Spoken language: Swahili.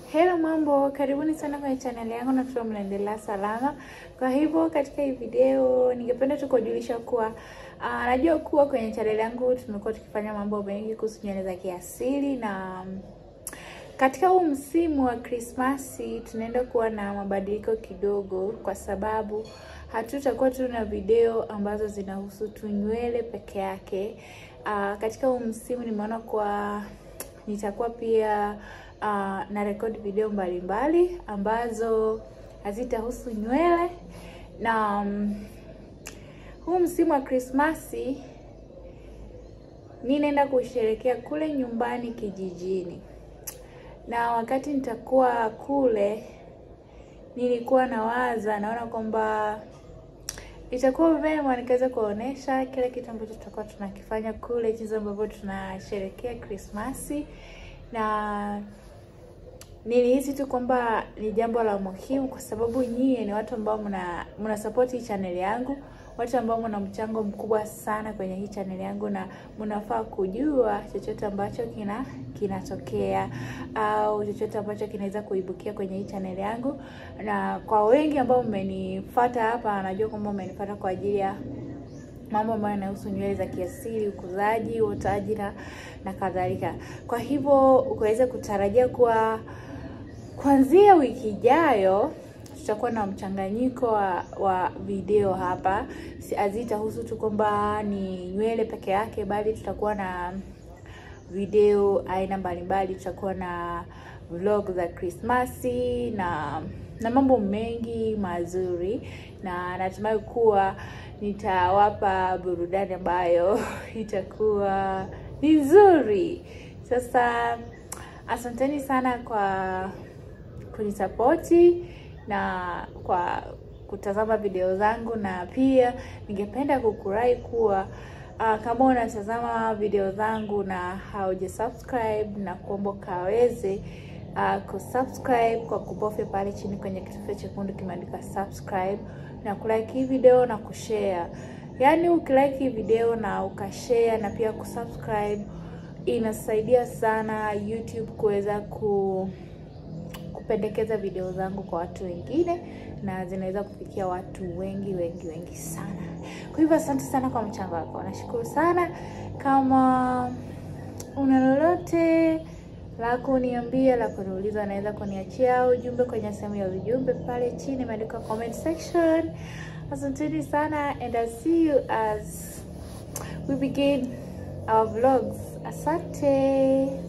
Hello mambo, karibuni sana kwenye channel yangu na tuwa mnaendelea salama. Kwa hivyo katika hii video ningependa tu kujulisha kuwa uh, najua kuwa kwenye channel yangu tumekuwa tukifanya mambo mengi kuhusu nywele za kiasili na um, katika huu msimu wa Krismasi tunaenda kuwa na mabadiliko kidogo, kwa sababu hatutakuwa tu na video ambazo zinahusu tu nywele peke yake. Uh, katika huu msimu nimeona kuwa nitakuwa pia uh, na record video mbalimbali mbali, ambazo hazitahusu nywele na um, huu msimu wa Krismasi mi naenda kusherekea kule nyumbani kijijini, na wakati nitakuwa kule, nilikuwa nawaza, naona kwamba itakuwa vyema nikaweza kuonesha kile kitu ambacho tutakuwa tunakifanya kule, jinsi ambavyo tunasherekea Krismasi na nilihisi tu kwamba ni jambo la muhimu kwa sababu nyie ni watu ambao mna mna support hii channel yangu, watu ambao mna mchango mkubwa sana kwenye hii channel yangu, na mnafaa kujua chochote ambacho kina kinatokea au chochote ambacho kinaweza kuibukia kwenye hii channel yangu. Na kwa wengi ambao mmenifuata hapa, najua kwamba mmenifuata kwa ajili ya mambo ambayo yanahusu nywele za kiasili, ukuzaji, uotaji na na kadhalika. Kwa hivyo ukaweza kutarajia kuwa kuanzia wiki ijayo tutakuwa na mchanganyiko wa, wa video hapa. Hazitahusu tu kwamba ni nywele peke yake, bali tutakuwa na video aina mbalimbali. Tutakuwa na vlog za Krismasi na na mambo mengi mazuri, na natumai kuwa nitawapa burudani ambayo itakuwa ni nzuri. Sasa asanteni sana kwa kunisapoti na kwa kutazama video zangu, na pia ningependa kukurai kuwa uh, kama unatazama video zangu na hauja subscribe na kuomba kaweze uh, kusubscribe kwa kubofya pale chini kwenye kitufe chekundu kimeandika subscribe na kulike hii video na kushare. Yaani ukilike hii video na ukashare na pia kusubscribe inasaidia sana YouTube kuweza ku kupendekeza video zangu kwa watu wengine na zinaweza kufikia watu wengi wengi wengi sana. Kwa hivyo asante sana kwa mchango wako, nashukuru sana. Kama una lolote la kuniambia la kuniuliza, unaweza kuniachia ujumbe kwenye sehemu ya ujumbe pale chini imeandikwa comment section. Asanteni sana and I'll see you as we begin our vlogs. Asante.